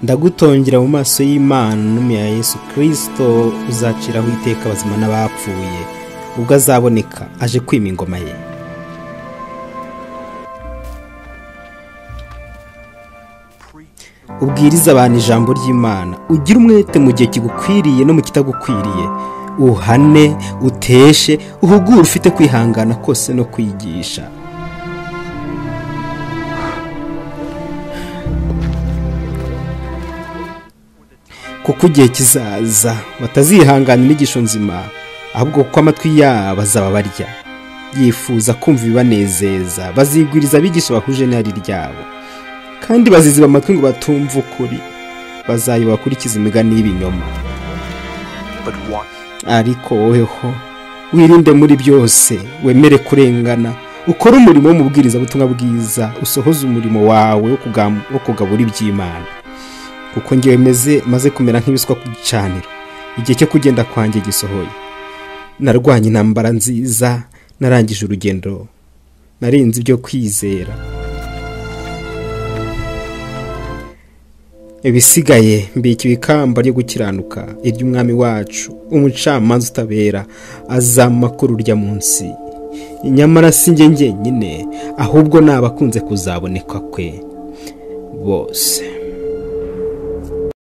ndagutongera mu maso y'imana n'umi ya yesu kirisito uzaciraho iteka abazima n'abapfuye ubwo azaboneka aje kwima ingoma ye ubwiriza abantu ijambo ry'imana ugire umwete mu gihe kigukwiriye no mu kitagukwiriye uhane uteshe uhugure ufite kwihangana kose no kwigisha kuko igihe kizaza batazihangana inyigisho nzima ahubwo kuko amatwi yabo bazaba barya yifuza kumva ibibanezeza bazigwiriza abigisha bahuje n'ihari ryabo kandi baziziba amatwi ngo batumve ukuri bazayiba bakurikiza imigani y'ibinyoma ariko woweho wirinde muri byose wemere kurengana ukore umurimo w'umubwirizabutumwa bwiza usohoze umurimo wawe wo kugabura iby'imana kuko ngewe meze maze kumera nk'ibiswa ku gicaniro igihe cyo kugenda kwanjye gisohoye narwanye intambara nziza narangije urugendo narenze ibyo kwizera ibisigaye mbikiwe ikamba ryo gukiranuka iry'umwami wacu umucamanza utabera azamakuru urya munsi nyamara si njye njyenyine ahubwo ni abakunze kuzaboneka kwe bose